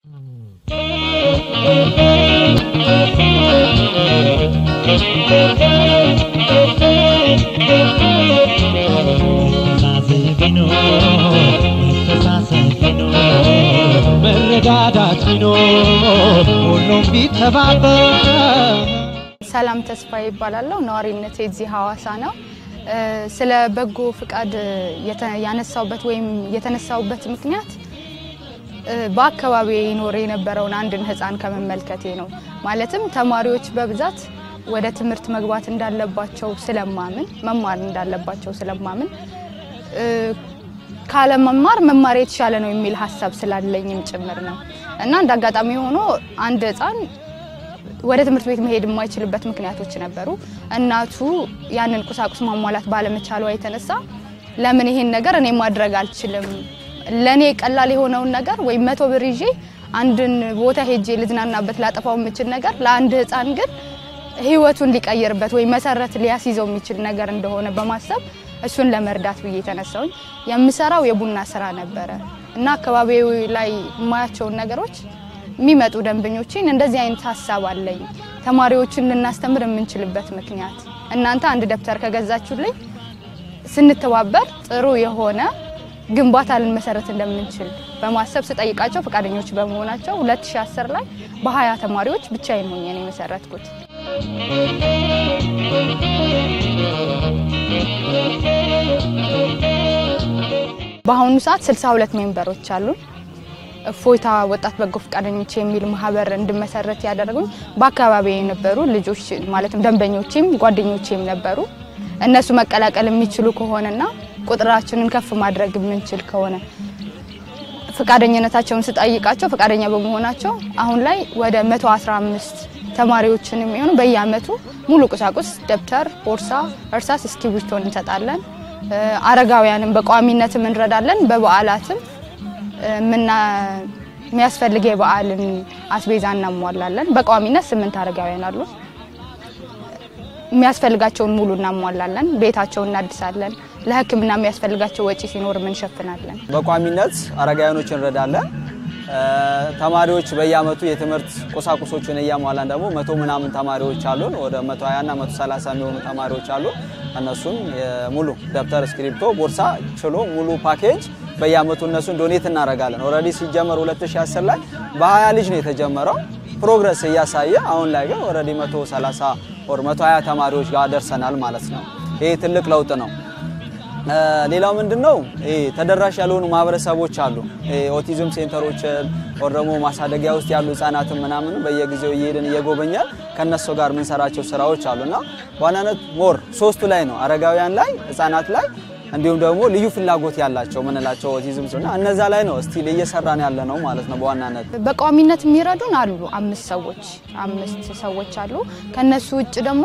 መረዳዳት ቢኖር ሁሉም ቢተባበር ሰላም ተስፋ ይባላለሁ። ነዋሪነት የዚህ ሀዋሳ ነው። ስለ በጎ ፍቃድ የተ- ያነሳውበት ወይም የተነሳውበት ምክንያት በአካባቢ ይኖር የነበረውን አንድን ሕፃን ከመመልከቴ ነው። ማለትም ተማሪዎች በብዛት ወደ ትምህርት መግባት እንዳለባቸው ስለማምን መማር እንዳለባቸው ስለማምን ካለመማር መማር የተሻለ ነው የሚል ሀሳብ ስላለኝም ጭምር ነው እና እንደ አጋጣሚ ሆኖ አንድ ሕፃን ወደ ትምህርት ቤት መሄድ የማይችልበት ምክንያቶች ነበሩ። እናቱ ያንን ቁሳቁስ ማሟላት ባለመቻሏ የተነሳ ለምን ይሄን ነገር እኔ ማድረግ አልችልም? ለእኔ ቀላል የሆነውን ነገር ወይም መቶ ብር ይዤ አንድን ቦታ ሄጄ ልዝናናበት ላጠፋው የምችል ነገር ለአንድ ሕፃን ግን ህይወቱን ሊቀይርበት ወይም መሰረት ሊያስይዘው የሚችል ነገር እንደሆነ በማሰብ እሱን ለመርዳት ብዬ የተነሳውኝ የምሰራው የቡና ስራ ነበረ እና አካባቢው ላይ የማያቸውን ነገሮች የሚመጡ ደንበኞችን እንደዚህ አይነት ሀሳብ አለኝ፣ ተማሪዎችን ልናስተምር የምንችልበት ምክንያት እናንተ አንድ ደብተር ከገዛችሁልኝ ስንተባበር ጥሩ የሆነ ግንባታ ልንመሰረት እንደምንችል በማሰብ ስጠይቃቸው ፈቃደኞች በመሆናቸው 2010 ላይ በ20 ተማሪዎች ብቻዬን ሆኜ ነው የመሰረትኩት። በአሁኑ ሰዓት 62 ሜምበሮች አሉን። እፎይታ ወጣት በጎ ፈቃደኞች የሚል ማህበር እንድመሰረት ያደረጉኝ በአካባቢ የነበሩ ልጆች ማለትም ደንበኞቼም ጓደኞቼም ነበሩ። እነሱ መቀላቀል የሚችሉ ከሆነና ቁጥራችንን ከፍ ማድረግ የምንችል ከሆነ ፈቃደኝነታቸውን ስጠይቃቸው ፈቃደኛ በመሆናቸው አሁን ላይ ወደ 115 ተማሪዎችን የሚሆኑ በየአመቱ ሙሉ ቁሳቁስ ደብተር፣ ቦርሳ፣ እርሳስ፣ እስክሪብቶን እንሰጣለን። አረጋውያንም በቋሚነትም እንረዳለን። በበዓላትም ምና የሚያስፈልግ የበዓልን አስቤዛ እናሟላለን። በቋሚነት ስምንት አረጋውያን አሉ። የሚያስፈልጋቸውን ሙሉ እናሟላለን። ቤታቸውን እናድሳለን። ለሕክምና የሚያስፈልጋቸው ወጪ ሲኖር እንሸፍናለን። በቋሚነት አረጋውያኖች እንረዳለን። ተማሪዎች በየአመቱ የትምህርት ቁሳቁሶችን እያሟላን ደግሞ መቶ ምናምን ተማሪዎች አሉን። ወደ 120 እና 130 የሚሆኑ ተማሪዎች አሉ። እነሱን ሙሉ ደብተር፣ እስክሪፕቶ፣ ቦርሳ ችሎ ሙሉ ፓኬጅ በየአመቱ እነሱን ዶኔት እናደርጋለን። ኦልሬዲ ሲጀመር 2010 ላይ በ20 ልጅ ነው የተጀመረው ፕሮግረስ እያሳየ አሁን ላይ ግን ኦልሬዲ 130 ወር 120 ተማሪዎች ጋር ደርሰናል ማለት ነው። ይሄ ትልቅ ለውጥ ነው። ሌላው ምንድን ነው ተደራሽ ያልሆኑ ማህበረሰቦች አሉ። ኦቲዝም ሴንተሮችን ወር ደግሞ ማሳደጊያ ውስጥ ያሉ ህጻናትን ምናምን በየጊዜው እየሄድን እየጎበኛል ከነሱ ጋር የምንሰራቸው ስራዎች አሉና በዋናነት ሞር ሶስቱ ላይ ነው አረጋውያን ላይ፣ ህጻናት ላይ እንዲሁም ደግሞ ልዩ ፍላጎት ያላቸው ምንላቸው ኦቲዝም እና እነዛ ላይ ነው ስቲል እየሰራን ያለ ነው ማለት ነው። በዋናነት በቋሚነት የሚረዱን አሉ አምስት ሰዎች አምስት ሰዎች አሉ። ከነሱ ውጭ ደግሞ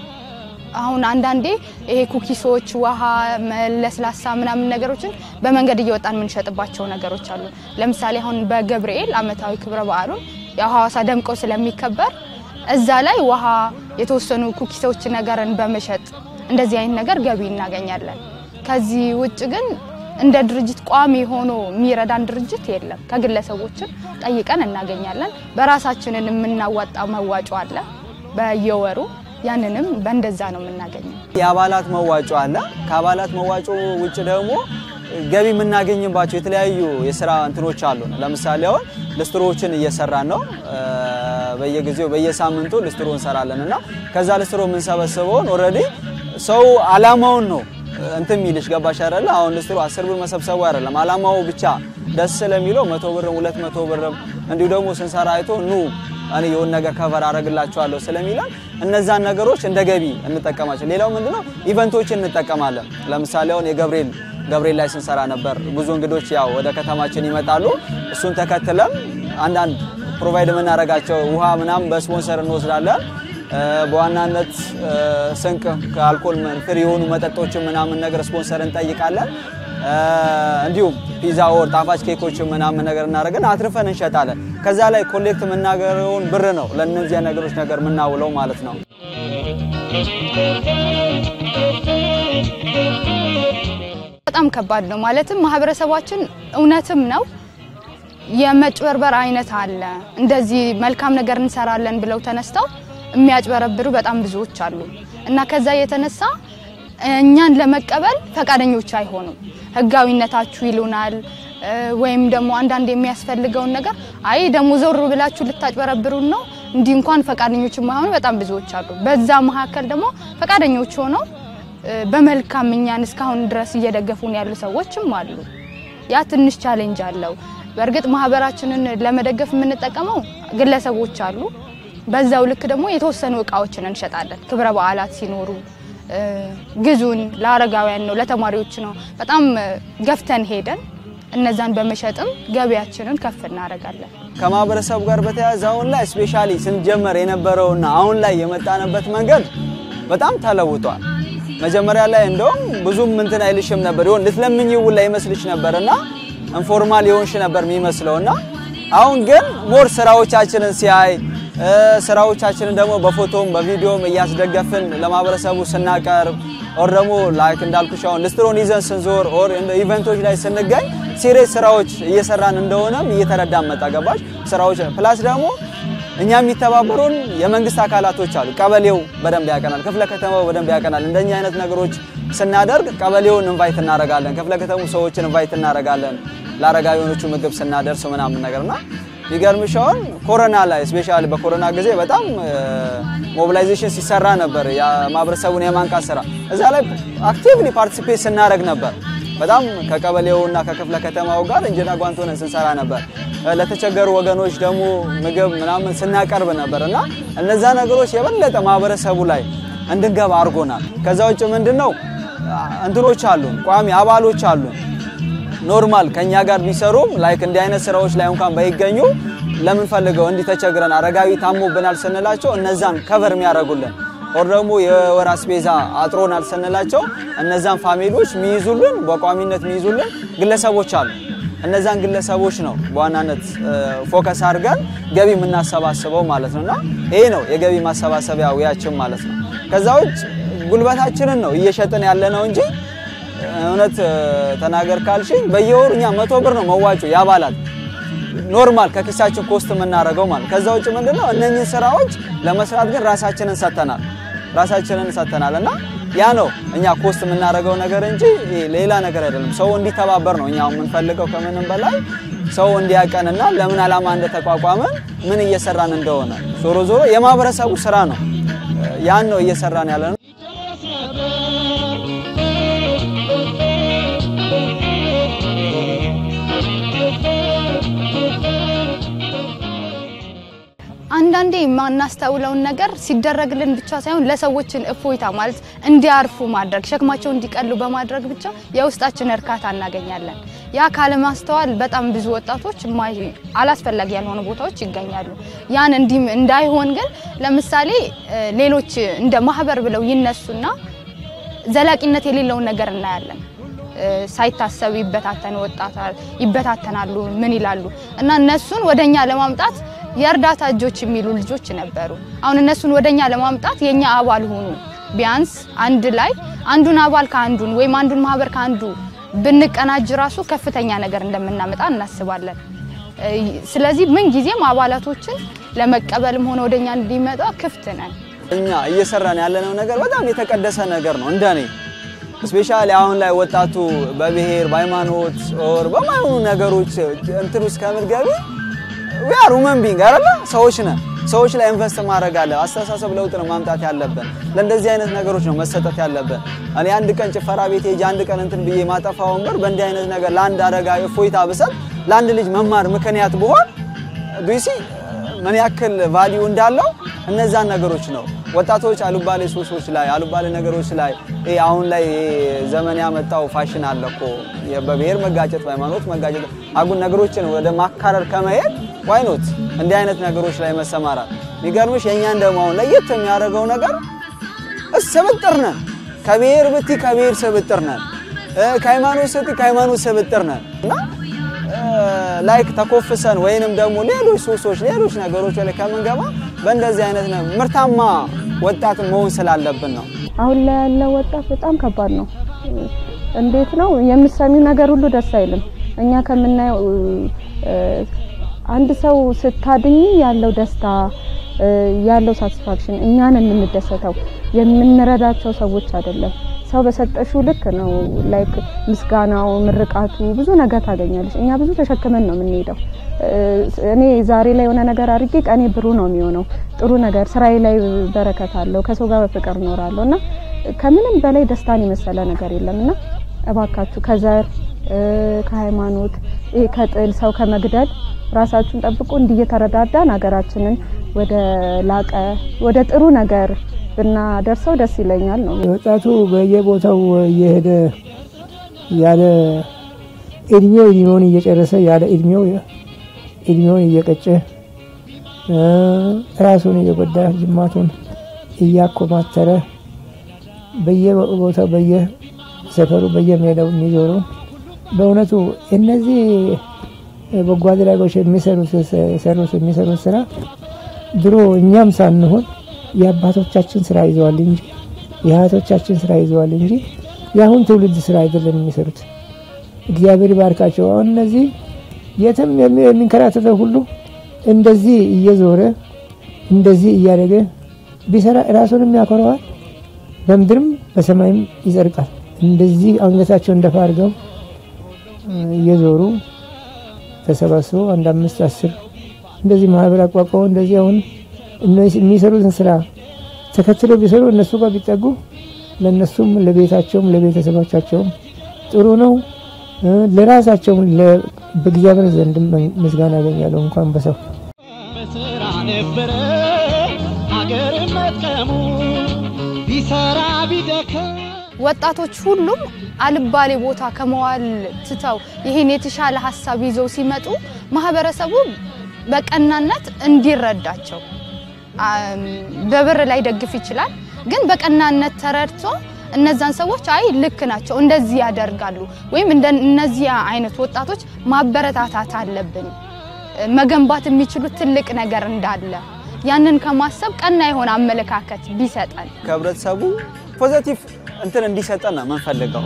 አሁን አንዳንዴ ይሄ ኩኪሶች፣ ውሃ፣ ለስላሳ ምናምን ነገሮችን በመንገድ እየወጣን የምንሸጥባቸው ነገሮች አሉ። ለምሳሌ አሁን በገብርኤል አመታዊ ክብረ በዓሉን ያው ሐዋሳ ደምቆ ስለሚከበር እዛ ላይ ውሃ፣ የተወሰኑ ኩኪሶች ነገርን በመሸጥ እንደዚህ አይነት ነገር ገቢ እናገኛለን። ከዚህ ውጭ ግን እንደ ድርጅት ቋሚ ሆኖ የሚረዳን ድርጅት የለም። ከግለሰቦችን ጠይቀን እናገኛለን። በራሳችንን የምናዋጣው መዋጮ አለ በየወሩ ያንንም በእንደዛ ነው የምናገኘው። የአባላት መዋጮ አለ። ከአባላት መዋጮ ውጭ ደግሞ ገቢ የምናገኝባቸው የተለያዩ የስራ እንትኖች አሉ። ለምሳሌ አሁን ልስትሮዎችን እየሰራን ነው። በየጊዜው በየሳምንቱ ልስትሮ እንሰራለን እና ከዛ ልስትሮ የምንሰበስበውን ኦልሬዲ ሰው አላማውን ነው እንትን ሚልሽ ገባሽ አይደለ? አሁን ልስትሮ አስር ብር መሰብሰቡ አይደለም አላማው ብቻ ደስ ስለሚለው መቶ ብርም ሁለት መቶ ብርም እንዲሁ ደግሞ ስንሰራ አይቶ ኑ እኔ የሆነ ነገር ከቨር አደርግላቸዋለሁ ስለሚለን እነዛን ነገሮች እንደ ገቢ እንጠቀማቸው። ሌላው ምንድነው ኢቨንቶችን እንጠቀማለን። ለምሳሌ አሁን የገብርኤል ገብርኤል ላይ ስንሰራ ነበር። ብዙ እንግዶች ያው ወደ ከተማችን ይመጣሉ። እሱን ተከትለም አንዳንድ ፕሮቫይድ የምናደርጋቸው ውሃ ምናምን በስፖንሰር እንወስዳለን። በዋናነት ስንቅ ከአልኮል ፍሪ የሆኑ መጠጦችን ምናምን ነገር ስፖንሰር እንጠይቃለን። እንዲሁም ፒዛ ወር ጣፋጭ ኬኮችን ምናምን ነገር እናደርግን አትርፈን እንሸጣለን። ከዛ ላይ ኮሌክት የምናገረውን ብር ነው ለእነዚያ ነገሮች ነገር የምናውለው ማለት ነው። በጣም ከባድ ነው። ማለትም ማህበረሰባችን እውነትም ነው የመጭበርበር አይነት አለ። እንደዚህ መልካም ነገር እንሰራለን ብለው ተነስተው የሚያጭበረብሩ በጣም ብዙዎች አሉ እና ከዛ የተነሳ እኛን ለመቀበል ፈቃደኞች አይሆኑም። ህጋዊነታችሁ ይሉናል እ፣ ወይም ደግሞ አንዳንድ የሚያስፈልገውን ነገር አይ ደግሞ ዞር ብላችሁ ልታጭበረብሩን ነው እንዲህ እንኳን ፈቃደኞች የማይሆኑ በጣም ብዙዎች አሉ። በዛ መካከል ደግሞ ፈቃደኞች ሆነው እ፣ በመልካም እኛን እስካሁን ድረስ እየደገፉን ያሉ ሰዎችም አሉ። ያ ትንሽ ቻሌንጅ አለው። በእርግጥ ማህበራችንን ለመደገፍ የምንጠቀመው ግለሰቦች አሉ። በዛው ልክ ደግሞ የተወሰኑ እቃዎችን እንሸጣለን። ክብረ በዓላት ሲኖሩ እ፣ ግዙን፣ ለአረጋውያን ነው፣ ለተማሪዎች ነው። በጣም እ፣ ገፍተን ሄደን እነዛን በመሸጥም ገቢያችንን ከፍ እናደርጋለን። ከማህበረሰቡ ጋር በተያያዘ አሁን ላይ ስፔሻሊ ስንጀመር የነበረውና አሁን ላይ የመጣንበት መንገድ በጣም ተለውጧል። መጀመሪያ ላይ እንደውም ብዙም እንትን አይልሽም ነበር ይሆን ልትለምኝ ውላ ይመስልሽ ነበርና ኢንፎርማል የሆንሽ ነበር የሚመስለውና አሁን ግን ሞር ስራዎቻችንን ሲያይ እ፣ ስራዎቻችንን ደግሞ በፎቶም በቪዲዮም እያስደገፍን ለማህበረሰቡ ስናቀርብ ኦር ደግሞ ላይክ እንዳልኩሽ አሁን ልስትሮን ይዘን ስንዞር ኦር ኢቨንቶች ላይ ስንገኝ ሲሪየስ ስራዎች እየሰራን እንደሆነም እየተረዳን መጣ። ገባሽ? ስራዎች ፕላስ ደግሞ እኛ የሚተባበሩን የመንግስት አካላቶች አሉ። ቀበሌው በደንብ ያቀናል፣ ክፍለ ከተማው በደንብ ያቀናል። እንደኛ አይነት ነገሮች ስናደርግ ቀበሌውን ኢንቫይት እናደርጋለን፣ ክፍለ ከተሙ ሰዎችን ኢንቫይት እናደርጋለን፣ ለአረጋዊኖቹ ምግብ ስናደርስ ምናምን ነገርና የሚገርምሽ አሁን ኮሮና ላይ ስፔሻሊ በኮሮና ጊዜ በጣም ሞቢላይዜሽን ሲሰራ ነበር፣ የማህበረሰቡን የማንቃት ስራ እዛ ላይ አክቲቭሊ ፓርቲሲፔት ስናደርግ ነበር። በጣም ከቀበሌውና ከክፍለ ከተማው ጋር እንጀራ ጓንት ሆነን ስንሰራ ነበር። ለተቸገሩ ወገኖች ደግሞ ምግብ ምናምን ስናቀርብ ነበር እና እነዛ ነገሮች የበለጠ ማህበረሰቡ ላይ እንድንገባ አድርጎናል። ከዛ ውጭ ምንድን ነው እንትኖች አሉን፣ ቋሚ አባሎች አሉን ኖርማል ከኛ ጋር ቢሰሩም ላይክ እንዲህ አይነት ስራዎች ላይ እንኳን ባይገኙ ለምን ፈልገው እንዲህ ተቸግረን አረጋዊ ታሞብናል ስንላቸው እነዛን ከቨር የሚያደርጉልን ኦር ደግሞ የወር አስቤዛ አጥሮናል ስንላቸው እነዛን ፋሚሊዎች የሚይዙልን በቋሚነት የሚይዙልን ግለሰቦች አሉ። እነዛን ግለሰቦች ነው በዋናነት ፎከስ አድርገን ገቢ የምናሰባስበው ማለት ነው እና ይሄ ነው የገቢ ማሰባሰቢያ ውያችን ማለት ነው። ከዛ ውጭ ጉልበታችንን ነው እየሸጥን ያለ ነው እንጂ እውነት ተናገር ካልሽኝ በየወሩ እኛ መቶ ብር ነው መዋጮ የአባላት ኖርማል ከኪሳችን ኮስት የምናደርገው ማለት። ከዛ ውጭ ምንድነው እነኚህ ስራዎች ለመስራት ግን ራሳችንን ሰጥተናል ራሳችንን ሰጥተናል እና ያ ነው እኛ ኮስት የምናደርገው ነገር እንጂ ሌላ ነገር አይደለም። ሰው እንዲተባበር ነው እኛ የምንፈልገው ከምንም በላይ ሰው እንዲያቀንና ለምን ዓላማ እንደተቋቋመ ምን እየሰራን እንደሆነ ዞሮ ዞሮ የማህበረሰቡ ስራ ነው። ያን ነው እየሰራን ያለ ነው። አንዳንዴ የማናስተውለውን ነገር ሲደረግልን ብቻ ሳይሆን ለሰዎችን እፎይታ ማለት እንዲያርፉ ማድረግ ሸክማቸው እንዲቀሉ በማድረግ ብቻ የውስጣችን እርካታ እናገኛለን። ያ ካለማስተዋል በጣም ብዙ ወጣቶች የማይ- አላስፈላጊ ያልሆኑ ቦታዎች ይገኛሉ። ያን እንዲህ እንዳይሆን ግን ለምሳሌ እ፣ ሌሎች እንደ ማህበር ብለው ይነሱና ዘላቂነት የሌለውን ነገር እናያለን። እ፣ ሳይታሰብ ይበታተን ወጣታል ይበታተናሉ። ምን ይላሉ እና እነሱን ወደኛ ለማምጣት የእርዳታ እጆች የሚሉ ልጆች ነበሩ። አሁን እነሱን ወደኛ ለማምጣት የኛ አባል ሆኑ። ቢያንስ አንድ ላይ አንዱን አባል ከአንዱን ወይም አንዱን ማህበር ከአንዱ ብንቀናጅ ራሱ ከፍተኛ ነገር እንደምናመጣ እናስባለን። እ፣ ስለዚህ ምን ጊዜም አባላቶችን ለመቀበልም ሆነ ወደኛ እንዲመጣ ክፍት ነን። እኛ እየሰራን ያለነው ነገር በጣም የተቀደሰ ነገር ነው። እንደኔ ስፔሻሊ አሁን ላይ ወጣቱ በብሔር በሃይማኖት ኦር በማይሆኑ ነገሮች እንትን ውስጥ ከምትገቢ ዊ አር ሁመን ቢንግ አይደለ? ሰዎች ነን። ሰዎች ላይ ኢንቨስት ማድረግ አለ። አስተሳሰብ ለውጥ ነው ማምጣት ያለብን። ለእንደዚህ አይነት ነገሮች ነው መሰጠት ያለብን። እኔ አንድ ቀን ጭፈራ ቤት ሄጄ አንድ ቀን እንትን ብዬ ማጠፋውን ብር በእንዲህ አይነት ነገር ለአንድ አረጋዊ እፎይታ ብሰጥ ለአንድ ልጅ መማር ምክንያት ብሆን ዱሲ ምን ያክል ቫሊዩ እንዳለው እነዛን ነገሮች ነው ወጣቶች አሉባሌ ሱሶች ላይ አሉባሌ ነገሮች ላይ ይሄ አሁን ላይ ይሄ ዘመን ያመጣው ፋሽን አለ እኮ በብሔር መጋጨት በሃይማኖት መጋጨት አጉል ነገሮችን ወደ ማካረር ከመሄድ ዋይኖት እንዲህ አይነት ነገሮች ላይ መሰማራት የሚገርምሽ የእኛን ደግሞ አሁን ለየት የሚያደርገው ነገር ስብጥር ነን ከብሔር ብቲ ከብሔር ስብጥር ነን እ ከሃይማኖት ስቲ ከሃይማኖት ስብጥር ነን እና ላይክ ተኮፍሰን ወይንም ደግሞ ሌሎች ሱሶች ሌሎች ነገሮች ላይ ከምንገባ በእንደዚህ አይነት ነው ምርታማ ወጣት መሆን ስላለብን ነው። አሁን ላይ ያለው ወጣት በጣም ከባድ ነው። እንዴት ነው የምትሰሚው ነገር ሁሉ ደስ አይልም። እኛ ከምናየው አንድ ሰው ስታድኝ ያለው ደስታ ያለው ሳቲስፋክሽን እኛን የምንደሰተው የምንረዳቸው ሰዎች አይደለም። ሰው በሰጠሽው ልክ ነው ላይክ ምስጋናው፣ ምርቃቱ ብዙ ነገር ታገኛለች። እኛ ብዙ ተሸክመን ነው የምንሄደው። እኔ ዛሬ ላይ የሆነ ነገር አድርጌ ቀኔ ብሩ ነው የሚሆነው። ጥሩ ነገር ስራዬ ላይ በረከት አለው። ከሰው ጋር በፍቅር እኖራለሁ እና ከምንም በላይ ደስታን የመሰለ ነገር የለም እና እባካችሁ ከዘር ከሃይማኖት ከጥል ሰው ከመግደል ራሳችሁን ጠብቁ። እንዲህ እየተረዳዳን ሀገራችንን ወደ ላቀ ወደ ጥሩ ነገር ብናደርሰው ደስ ይለኛል ነው። ወጣቱ በየቦታው እየሄደ ያለ እድሜው እድሜውን እየጨረሰ ያለ እድሜው እድሜውን እየቀጨ ራሱን እየጎዳ ጅማቱን እያኮማተረ በየቦታው በየሰፈሩ በየሜዳው የሚዞሩ በእውነቱ እነዚህ በጎ አድራጎች የሚሰሩት የሚሰሩት ስራ ድሮ እኛም ሳንሆን የአባቶቻችን ስራ ይዘዋል እንጂ የአያቶቻችን ስራ ይዘዋል እንጂ የአሁን ትውልድ ስራ አይደለም የሚሰሩት። እግዚአብሔር ይባርካቸው። አሁን እነዚህ የትም የሚንከራተተው ሁሉ እንደዚህ እየዞረ እንደዚህ እያደረገ ቢሰራ ራሱንም ያኮረዋል፣ በምድርም በሰማይም ይጸድቃል። እንደዚህ አንገታቸውን ደፋ አድርገው እየዞሩ ተሰባስበው አንድ አምስት አስር እንደዚህ ማህበር አቋቋመው እንደዚህ አሁን የሚሰሩትን ስራ ተከትለው ቢሰሩ እነሱ ጋር ቢጠጉ ለእነሱም ለቤታቸውም ለቤተሰቦቻቸውም ጥሩ ነው። ለራሳቸውም በእግዚአብሔር ዘንድ ምስጋና ያገኛለሁ እንኳን በሰው በስራ ነበረ ሀገር መጥቀሙ ቢሰራ ቢደክም ወጣቶች ሁሉም አልባሌ ቦታ ከመዋል ትተው ይህን የተሻለ ሀሳብ ይዘው ሲመጡ ማህበረሰቡ በቀናነት እንዲረዳቸው በብር ላይ ደግፍ ይችላል፣ ግን በቀናነት ተረድቶ እነዛን ሰዎች አይ ልክ ናቸው እንደዚህ ያደርጋሉ ወይም እነዚህ አይነት ወጣቶች ማበረታታት አለብን መገንባት የሚችሉት ትልቅ ነገር እንዳለ ያንን ከማሰብ ቀና የሆነ አመለካከት ቢሰጠን ከህብረተሰቡ ፖዘቲቭ እንትን እንዲሰጠን ነው የምንፈልገው።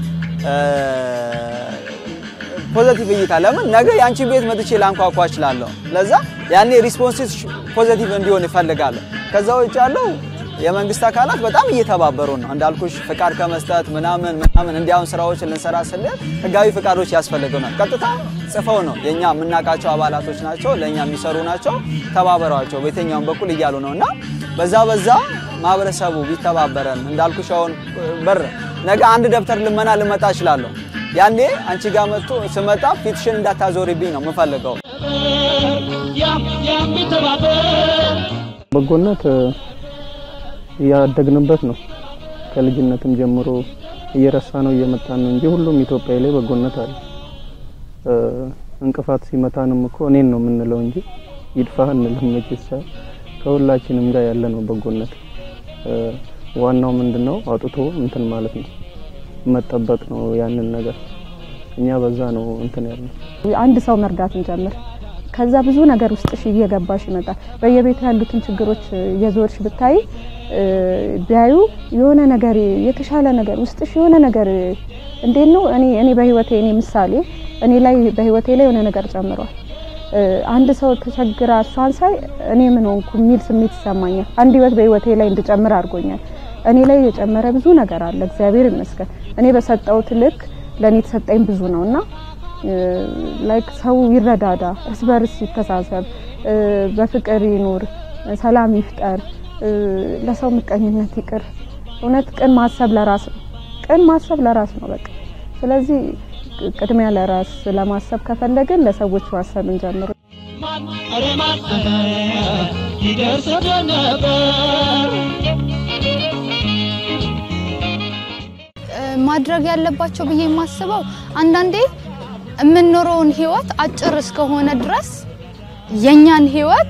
ፖዘቲቭ እይታ ለምን ነገ የአንቺን ቤት መጥቼ ላንኳኳ እችላለሁ። ለዛ ያኔ ሪስፖንስ ፖዘቲቭ እንዲሆን ይፈልጋለሁ። ከዛ ውጭ ያለው የመንግስት አካላት በጣም እየተባበሩ ነው እንዳልኩሽ፣ ፍቃድ ከመስጠት ምናምን ምናምን እንዲያውን ስራዎችን ልንሰራ ስንል ህጋዊ ፍቃዶች ያስፈልገናል። ቀጥታ ጽፈው ነው የኛ የምናውቃቸው አባላቶች ናቸው ለእኛ የሚሰሩ ናቸው፣ ተባበሯቸው በየትኛውም በኩል እያሉ ነው እና በዛ በዛ ማህበረሰቡ ቢተባበረን እንዳልኩሽ አሁን በር ነገ አንድ ደብተር ልመና ልመጣ እችላለሁ። ያኔ አንቺ ጋር መጥቶ ስመጣ ፊትሽን እንዳታዞሪብኝ ነው የምፈልገው። በጎነት እያደግንበት ነው። ከልጅነትም ጀምሮ እየረሳ ነው እየመጣን ነው እንጂ ሁሉም ኢትዮጵያዊ ላይ በጎነት አለ። እንቅፋት ሲመታንም እኮ እኔን ነው የምንለው እንጂ ይድፋህ እንልም መቼሳ ከሁላችንም ጋር ያለ ነው በጎነት። ዋናው ምንድነው አውጥቶ እንትን ማለት ነው መጠበቅ ነው ያንን ነገር እኛ በዛ ነው እንትን ያለው። አንድ ሰው መርዳትን ጀምር። ከዛ ብዙ ነገር ውስጥሽ እየገባሽ ይመጣል። በየቤቱ ያሉትን ችግሮች እየዞርሽ ብታይ ቢያዩ የሆነ ነገር የተሻለ ነገር ውስጥሽ የሆነ ነገር እንዴት ነው እኔ እኔ በህይወቴ እኔ ምሳሌ እኔ ላይ በህይወቴ ላይ የሆነ ነገር ጨምሯል። አንድ ሰው ተቸግራ እሷን ሳይ እኔ ምን ሆንኩ የሚል ስሜት ይሰማኛል። አንድ ህይወት በህይወቴ ላይ እንድጨምር አድርጎኛል። እኔ ላይ የጨመረ ብዙ ነገር አለ። እግዚአብሔር ይመስገን። እኔ በሰጠሁት ልክ ለእኔ የተሰጠኝ ብዙ ነው እና ላይክ ሰው ይረዳዳ፣ እርስ በርስ ይተሳሰብ፣ በፍቅር ይኑር፣ ሰላም ይፍጠር፣ ለሰው ምቀኝነት ይቅር። እውነት ቅን ማሰብ ለራስ ነው። ቅን ማሰብ ለራስ ነው በቃ። ስለዚህ ቅድሚያ ለራስ ለማሰብ ከፈለግን ለሰዎች ማሰብ እንጀምር። ኧረ ማን ይደርስብን ነበር ማድረግ ያለባቸው ብዬ የማስበው አንዳንዴ የምንኖረውን ህይወት አጭር እስከሆነ ድረስ የኛን ህይወት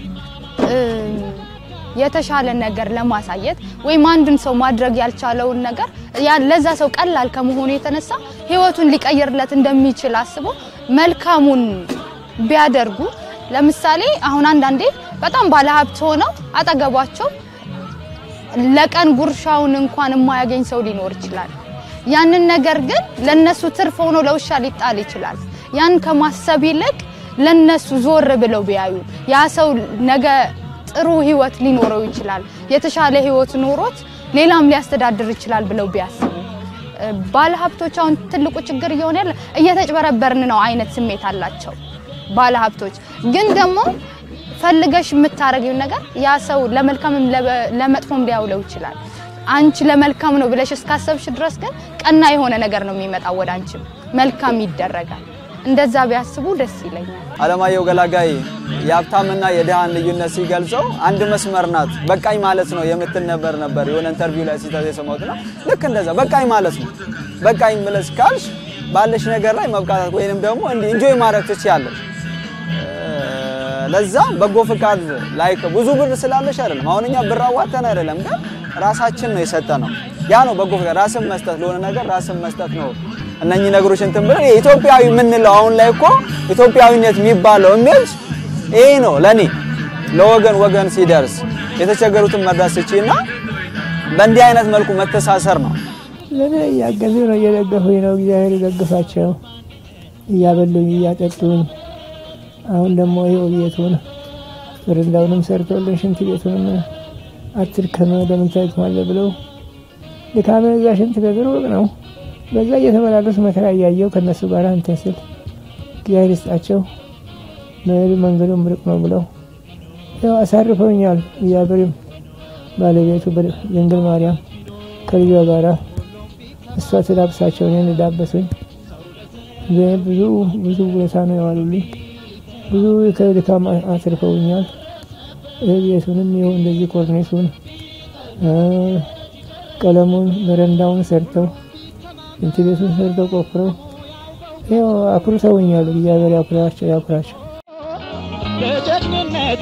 የተሻለ ነገር ለማሳየት ወይም አንድን ሰው ማድረግ ያልቻለውን ነገር ለዛ ሰው ቀላል ከመሆኑ የተነሳ ህይወቱን ሊቀይርለት እንደሚችል አስበው መልካሙን ቢያደርጉ። ለምሳሌ አሁን አንዳንዴ በጣም ባለሀብት ሆነው አጠገባቸው ለቀን ጉርሻውን እንኳን የማያገኝ ሰው ሊኖር ይችላል። ያንን ነገር ግን ለነሱ ትርፍ ሆኖ ለውሻ ሊጣል ይችላል። ያን ከማሰብ ይልቅ ለነሱ ዞር ብለው ቢያዩ ያ ሰው ነገ ጥሩ ህይወት ሊኖረው ይችላል፣ የተሻለ ህይወት ኖሮት ሌላም ሊያስተዳድር ይችላል ብለው ቢያስቡ ባለሀብቶች አሁን ትልቁ ችግር እየሆነ ያለ እየተጭበረበርን ነው አይነት ስሜት አላቸው ባለሀብቶች። ግን ደግሞ ፈልገሽ የምታረጊው ነገር ያ ሰው ለመልካምም ለመጥፎም ሊያውለው ይችላል። አንቺ ለመልካም ነው ብለሽ እስካሰብሽ ድረስ ግን ቀና የሆነ ነገር ነው የሚመጣው ወደ አንቺም መልካም ይደረጋል። እንደዛ ቢያስቡ ደስ ይለኛል። አለማየሁ ገላጋይ የሀብታምና የድሃን ልዩነት ሲገልጸው አንድ መስመር ናት በቃኝ ማለት ነው የምትል ነበር ነበር የሆነ ኢንተርቪው ላይ ሲታ የሰማሁትና ልክ እንደዛ በቃኝ ማለት ነው። በቃኝ ብለሽ ካልሽ ባለሽ ነገር ላይ መብቃታት ወይንም ደግሞ እንዲህ ኢንጆይ ማድረግ ትችያለሽ። ለዛ በጎ ፍቃድ ላይ ብዙ ብር ስላለሽ አይደለም። አሁን እኛ ብር አዋተን አይደለም፣ ግን ራሳችን ነው የሰጠ ነው። ያ ነው በጎ ፍቃድ፣ ራስን መስጠት ለሆነ ነገር ራስን መስጠት ነው። እነኚህ ነገሮች እንትን ብለን ኢትዮጵያዊ የምንለው አሁን ላይ እኮ ኢትዮጵያዊነት የሚባለው ኢሜጅ ይሄ ነው ለኔ። ለወገን ወገን ሲደርስ የተቸገሩትን መርዳት ስቺና በእንዲህ አይነት መልኩ መተሳሰር ነው። ለእኔ እያገዙ ነው፣ እየደገፉኝ ነው። እግዚአብሔር ይደግፋቸው፣ እያበሉኝ እያጠጡኝ። አሁን ደግሞ ይኸው ቤቱን በረንዳውንም ሰርቶልን ሽንት ቤቱንም አትድከም ለምን ታድክማለህ ብለው ድካሜ እዛ ሽንት ቤት ሩቅ ነው። በዛ እየተመላለሱ መከራ እያየው ከነሱ ጋር እንትን ስል እግዚአብሔር ይስጣቸው መሄዱ መንገዱም ርቅ ነው ብለው ያው አሳርፈውኛል። እግዚአብሔርም ባለቤቱ ድንግል ማርያም ከልጇ ጋራ እሷ ትዳብሳቸው እኔን ዳበሱኝ። ብዙ ብዙ ቦታ ነው የዋሉልኝ። ብዙ ከድካም አትርፈውኛል። ቤቱንም ይኸው እንደዚህ ኮርኔሱን ቀለሙን በረንዳውን ሰርተው ሽንት ቤቱን ሰርተው ቆፍረው ይኸው አኩርተውኛል። እግዚአብሔር ያኩራቸው ያኩራቸው። በጀግንነቱ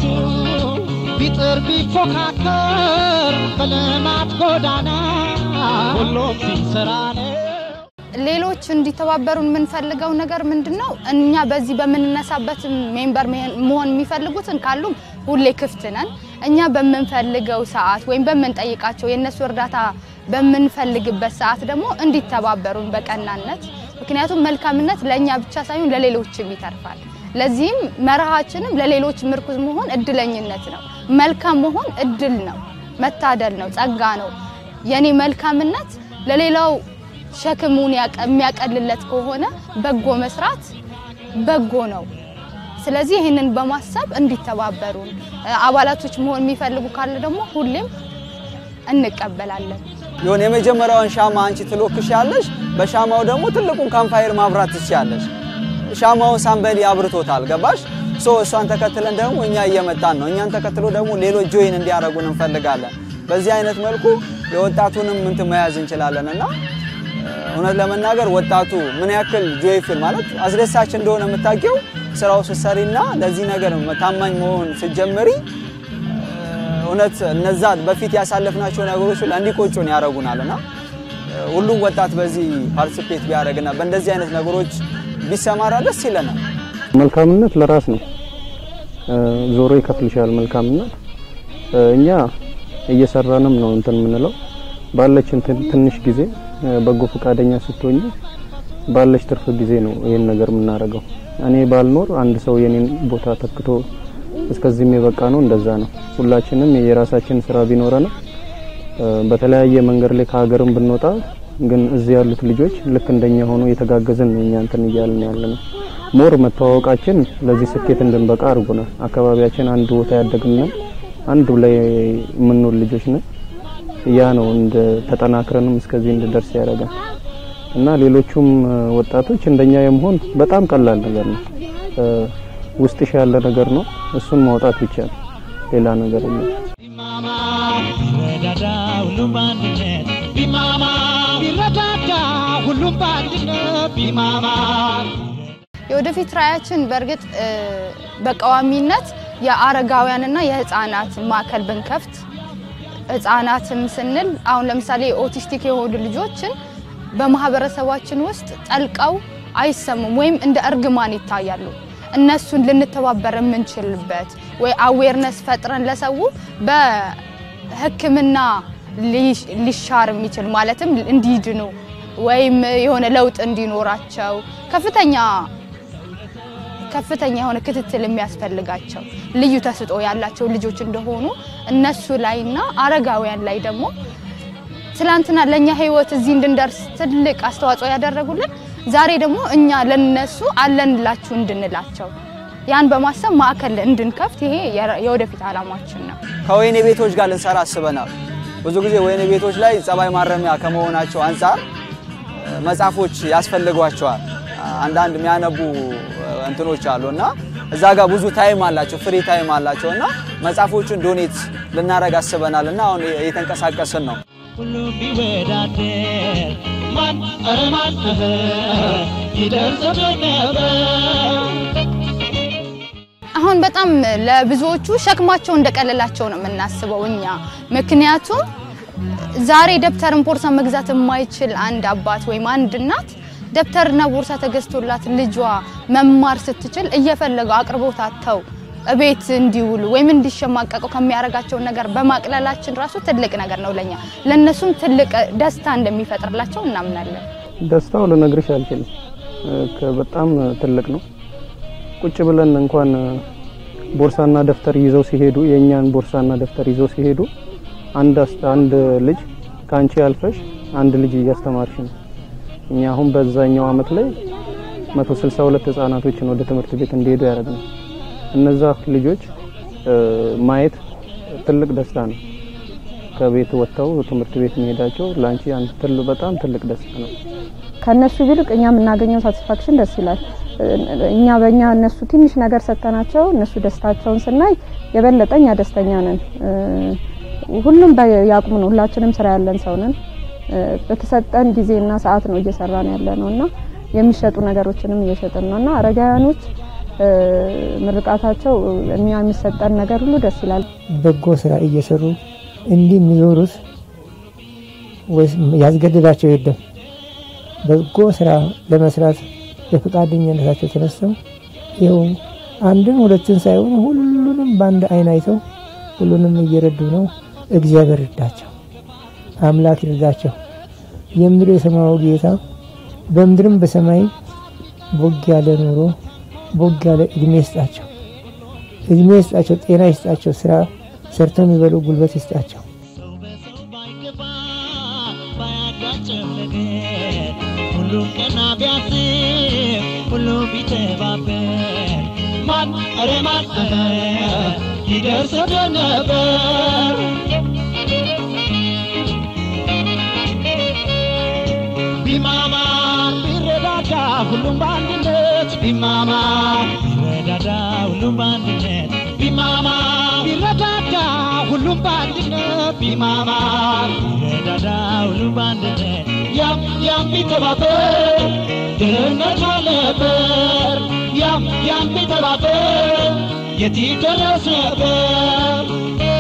ቢጥር ቢፎካከር በልማት ጎዳና ሁሉም ሲሰራ ነው። ሌሎች እንዲተባበሩን የምንፈልገው ነገር ምንድን ነው? እኛ በዚህ በምንነሳበት ሜምበር መሆን የሚፈልጉትን ካሉም ሁሌ ክፍት ነን። እኛ በምንፈልገው ሰዓት ወይም በምንጠይቃቸው የእነሱ እርዳታ በምንፈልግበት ሰዓት ደግሞ እንዲተባበሩን በቀናነት። ምክንያቱም መልካምነት ለእኛ ብቻ ሳይሆን ለሌሎችም ይተርፋል። ለዚህም መርሃችንም ለሌሎች ምርኩዝ መሆን እድለኝነት ነው። መልካም መሆን እድል ነው፣ መታደል ነው፣ ጸጋ ነው። የኔ መልካምነት ለሌላው ሸክሙን የሚያቀልለት ከሆነ በጎ መስራት በጎ ነው። ስለዚህ ይህንን በማሰብ እንዲተባበሩን አባላቶች መሆን የሚፈልጉ ካለ ደግሞ ሁሌም እንቀበላለን። የሆነ የመጀመሪያውን ሻማ አንቺ ትሎክሻለሽ፣ በሻማው ደግሞ ትልቁን ካምፋየር ማብራት ትችያለሽ። ሻማውን ሳምበሊ አብርቶታል። ገባሽ? ሶ እሷን ተከትለን ደግሞ እኛ እየመጣን ነው። እኛን ተከትሎ ደግሞ ሌሎች ጆይን እንዲያደርጉን እንፈልጋለን። በዚህ አይነት መልኩ የወጣቱንም እንትን መያዝ እንችላለን እና እውነት ለመናገር ወጣቱ ምን ያክል ጆይፉል ማለት አስደሳች እንደሆነ የምታውቂው ስራው ስትሰሪና ለዚህ ነገር ታማኝ መሆን ስትጀምሪ እውነት እነዛ በፊት ያሳለፍናቸው ነገሮች ሁሉ እንዲቆጩን ያደርጉናል እና ሁሉም ወጣት በዚህ ፓርቲሲፔት ቢያደርግና በእንደዚህ አይነት ነገሮች ቢሰማራ ደስ ይለናል። መልካምነት ለራስ ነው፣ ዞሮ ይከፍልሻል። መልካምነት እኛ እየሰራንም ነው እንትን የምንለው ባለችን ትንሽ ጊዜ በጎ ፈቃደኛ ስትሆኝ ባለች ትርፍ ጊዜ ነው ይሄን ነገር የምናደርገው። እኔ ባልኖር አንድ ሰው የኔን ቦታ ተክቶ እስከዚህም የበቃ ነው። እንደዛ ነው። ሁላችንም የራሳችን ስራ ቢኖረንም በተለያየ መንገድ ላይ ከሀገርም ብንወጣ ግን እዚህ ያሉት ልጆች ልክ እንደኛ ሆኖ የተጋገዝን ነው እኛ እንትን እያልን ያለ ነው። ሞር መተዋወቃችን ለዚህ ስኬት እንድንበቃ አድርጎናል። አካባቢያችን አንድ ቦታ ያደግንን አንዱ ላይ የምንውል ልጆች ነን። ያ ነው እንደ ተጠናክረንም እስከዚህ እንድደርስ ያደርጋል እና ሌሎቹም ወጣቶች እንደኛ የመሆን በጣም ቀላል ነገር ነው። ውስጥሽ ያለ ነገር ነው። እሱን ማውጣት ብቻ ነው። ሌላ ነገር የለም። ቢማማ ቢረዳዳ ሁሉም በአንድነት ቢማማ ቢረዳዳ ሁሉም በአንድነት ቢማማ የወደፊት ራዕያችን በእርግጥ በቋሚነት የአረጋውያንና የህፃናት ማዕከል ብንከፍት ህፃናትም ስንል አሁን ለምሳሌ ኦቲስቲክ የሆኑ ልጆችን በማህበረሰባችን ውስጥ ጠልቀው አይሰሙም ወይም እንደ እርግማን ይታያሉ። እነሱን ልንተባበር የምንችልበት ወይ አዌርነስ ፈጥረን ለሰው በሕክምና ሊሻር የሚችል ማለትም እንዲድኑ ወይም የሆነ ለውጥ እንዲኖራቸው ከፍተኛ ከፍተኛ የሆነ ክትትል የሚያስፈልጋቸው ልዩ ተስጦ ያላቸው ልጆች እንደሆኑ እነሱ ላይና አረጋውያን ላይ ደግሞ ትላንትና ለእኛ ህይወት እዚህ እንድንደርስ ትልቅ አስተዋጽኦ ያደረጉልን ዛሬ ደግሞ እኛ ለነሱ አለንላችሁ እንድንላቸው ያን በማሰብ ማዕከል እንድንከፍት ይሄ የወደፊት ዓላማችን ነው። ከወይኔ ቤቶች ጋር ልንሰራ አስበናል። ብዙ ጊዜ ወይኔ ቤቶች ላይ ጸባይ ማረሚያ ከመሆናቸው አንጻር መጽሐፎች ያስፈልጓቸዋል። አንዳንድ የሚያነቡ እንትኖች አሉ እና እዛ ጋር ብዙ ታይም አላቸው፣ ፍሪ ታይም አላቸው እና መጽሐፎቹን ዶኔት ልናደርግ አስበናል እና አሁን እየተንቀሳቀስን ነው። ሁሉም ቢወዳደር ማን ኧረ ማን ይደርሰን ነበር። አሁን በጣም ለብዙዎቹ ሸክማቸው እንደቀለላቸው ነው የምናስበው እኛ። ምክንያቱም ዛሬ ደብተርን ቦርሳ መግዛት የማይችል አንድ አባት ወይም አንድ እናት ደብተርና ቦርሳ ተገዝቶላት ልጇ መማር ስትችል እየፈለገው አቅርቦት አጥተው እቤት እንዲውሉ ወይም እንዲሸማቀቁ ከሚያደርጋቸው ነገር በማቅለላችን ራሱ ትልቅ ነገር ነው ለኛ። ለነሱም ትልቅ ደስታ እንደሚፈጥርላቸው እናምናለን። ደስታው ልነግርሽ አልችልም። በጣም ትልቅ ነው። ቁጭ ብለን እንኳን ቦርሳና ደብተር ይዘው ሲሄዱ የእኛን ቦርሳና ደብተር ይዘው ሲሄዱ አንድ አንድ ልጅ ከአንቺ ያልፈሽ አንድ ልጅ እያስተማርሽ ነው። እኛ አሁን በዛኛው አመት ላይ 162 ህጻናቶችን ወደ ትምህርት ቤት እንዲሄዱ ያደረግነው እነዛ ልጆች ማየት ትልቅ ደስታ ነው። ከቤት ወጥተው ትምህርት ቤት መሄዳቸው ለአንቺ አንድ ትልቅ በጣም ትልቅ ደስታ ነው። ከነሱ ይልቅ እኛ የምናገኘው ሳቲስፋክሽን ደስ ይላል። እኛ በእኛ እነሱ ትንሽ ነገር ሰጥተናቸው እነሱ ደስታቸውን ስናይ የበለጠ እኛ ደስተኛ ነን። ሁሉም በያቅሙ ነው። ሁላችንም ስራ ያለን ሰው ነን። በተሰጠን ጊዜና ሰዓት ነው እየሰራን ያለ ነው እና የሚሸጡ ነገሮችንም እየሸጥን ነው እና አረጋውያኖች ምርቃታቸው እኛ የሚሰጠን ነገር ሁሉ ደስ ይላል። በጎ ስራ እየሰሩ እንዲህ የሚዞሩት ወይስ ያስገድዳቸው የለም። በጎ ስራ ለመስራት በፈቃደኝነታቸው ተነስተው ይኸው አንድን ሁለትን ሳይሆን ሁሉንም በአንድ አይን አይተው ሁሉንም እየረዱ ነው። እግዚአብሔር ይርዳቸው፣ አምላክ ይርዳቸው። የምድር የሰማዩ ጌታ በምድርም በሰማይ ቦግ ያለ ኑሮ ቦግ ያለ እድሜ ይስጣቸው፣ እድሜ ይስጣቸው፣ ጤና ይስጣቸው፣ ስራ ሰርተው የሚበሉ ጉልበት ይስጣቸው። ሰው በሰው ባይገባ ባያጋጭም ነገር ሁሉም ቀና ቢያስብ ሁሉም ቢተባበር ማን ኧረ ማን ይደርሰን ነበር። ቢማማ ቢረዳዳ ሁሉም በአንድነት ቢማማ ቢረዳዳ ሁሉም በአንድነት ቢማማ ቢረዳዳ ሁሉም በአንድነት ቢማማ ቢረዳዳ ሁሉም በአንድነት ያም ያም ቢተባበር ድህነት አልነበር ያም ያም ቢተባበር የት ይደረስ ነበር